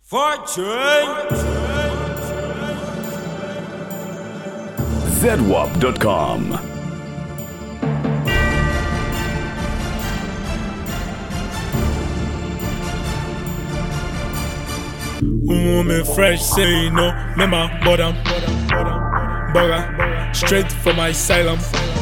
Fortune. ZWAP.com. Woman fresh, say no, me my bottom, bugger, straight from my asylum.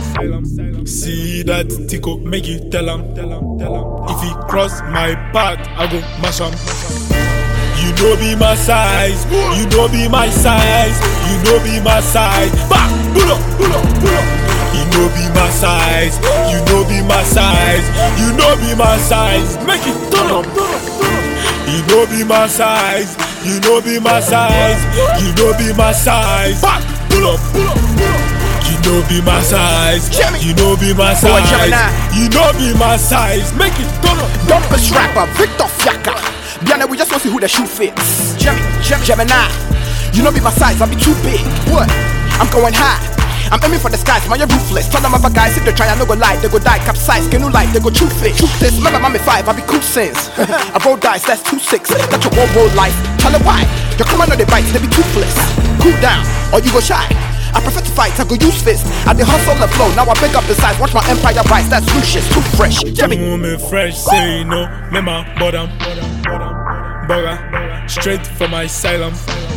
See that tickle, make you tell him. If he cross my path, I go mash him. You know be my size, you know be my size, you know be my size. Back, pull up, pull up, pull up. You know be my size, you know be my size, you know be my size. Make it turn up, turn up, turn up. You know be my size, you know be my size, you know be my size. Back, pull up, pull up, pull up. You know be my size, Jimmy. you know be my Boy, size, Gemini. you know be my size. Make it turn up. Dumpers rapper Victor Fiaka. Bianna, we just want to see who the shoe fits. Jemmy, Jemmy, Gemini. You know be my size, I be too big. What? I'm going high. I'm aiming for the skies, man, you're ruthless. Tell them other guys if they try, I no go lie, they go die, capsize, can you lie, they go truth it. Truth this, remember, mommy five, I be cool since. I roll dice, that's two six. Got your whole roll life. Tell them why. Your command on the bites, they be toothless. Cool down, or you go shy. I prefer to fight, I go use fists. I dey hustle and flow, now I pick up the size, watch my empire rise, that's Lucius, too fresh. Jemmy. Woman fresh, say no, me my bottom, bugger, straight from my asylum.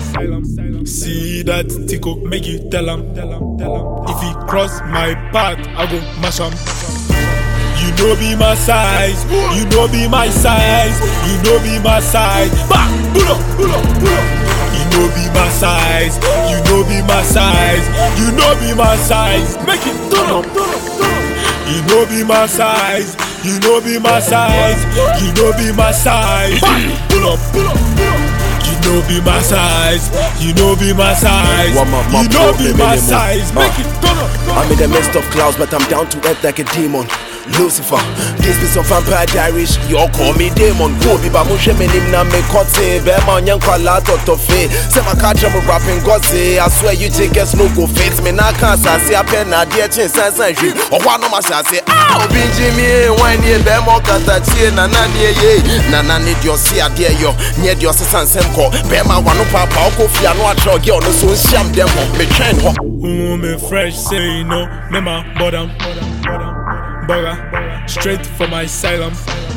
See that tickle, make you tell him. If he cross my path, I go mash him. You know be my size, you know be my size, you know be my size. Back, pull up, pull up, pull up. You know be my size, you know be my size, you know be my size. Make it turn up, turn up, turn up. You know be my size, you know be my size, you know be my size. Back, pull up, pull up, pull up. You know be my size, you know be my size, One more- you more know pro- be minimum. my size. Make Uh. it turn up, turn up. I'm in the midst of clouds, but I'm down to earth like a demon. Lucifer, this be some vampire diaries. You all call me demon. Go be ba mushe menim na me kote. Be ma onyen kwa la toto fe. Se ma catch am rapping gosse. I swear you tickets no go fit me na can say a pen na dear chin san san hwi. O wa no ma say say ah obi jimi wan ye be mo kata tie na na ne ye. Na na ne dio si ade yo. Nye dio se san sem ko. Be ma wa no papa o ko fia no atro ge ono so nsiam dem ho. Me twɛn ho. Woman fresh, say no, me my bottom, bugger, straight from my asylum.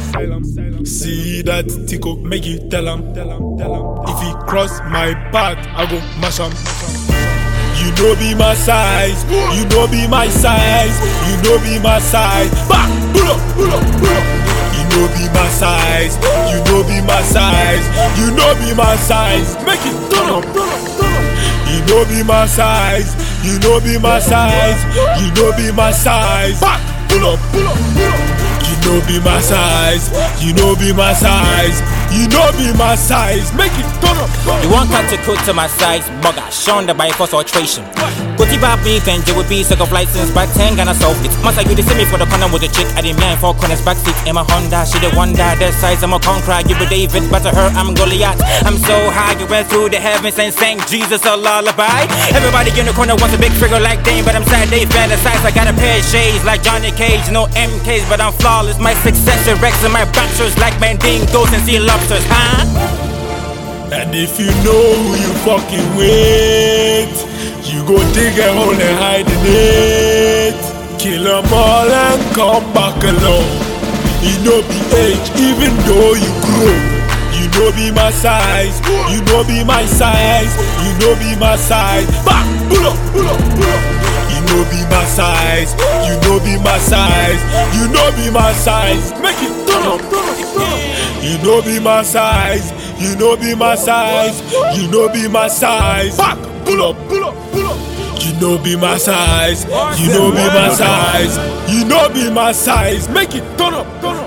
See that tickle, make you tell him. If he cross my path, I go mash him. You know be my size, you know be my size, you know be my size. Back, pull up, pull up, pull up. You know be my size, you know be my size, you know be my size. Make it turn up, turn up, turn up. You know be my size, you know be my size, you know be my size. Back, pull up, pull up, pull up. You know be my size, you know be my size, you know be my size. Make it turn up, turn up. You want cut to cook to my size, bugger, shown the by force alteration. Kuti ba beef and J would be sick of license, but 10 gonna solve it. Must I you the me for the corner with the chick, I didn't mind four corners backseat in my Honda. She the wonder, the size I'm a conqueror, give it David, but to her I'm Goliath. I'm so high, you went through the heavens and sang Jesus a lullaby. Everybody in the corner wants a big figure like Dane, but I'm sad they fantasize. I got a pair of shades like Johnny Cage, no MKs, but I'm flawless. My success is Rex and my bachelors like Mandingos and sea lobsters, huh? And if you know who you fucking with, you go dig a hole and hide in it. Kill 'em all and come back alone. You know be age, even though you grow. You know be my size, you know be my size, you know be my size. Back, pull up, pull up, pull up. You know be my size, you know be my size, you know be my size. Make it turn up, turn up, turn up. You know be my size, you know be my size, you know be my size. Back, pull up, pull up, pull up. You know be my size, you know be my size, you know be my size. Make it turn up, turn up.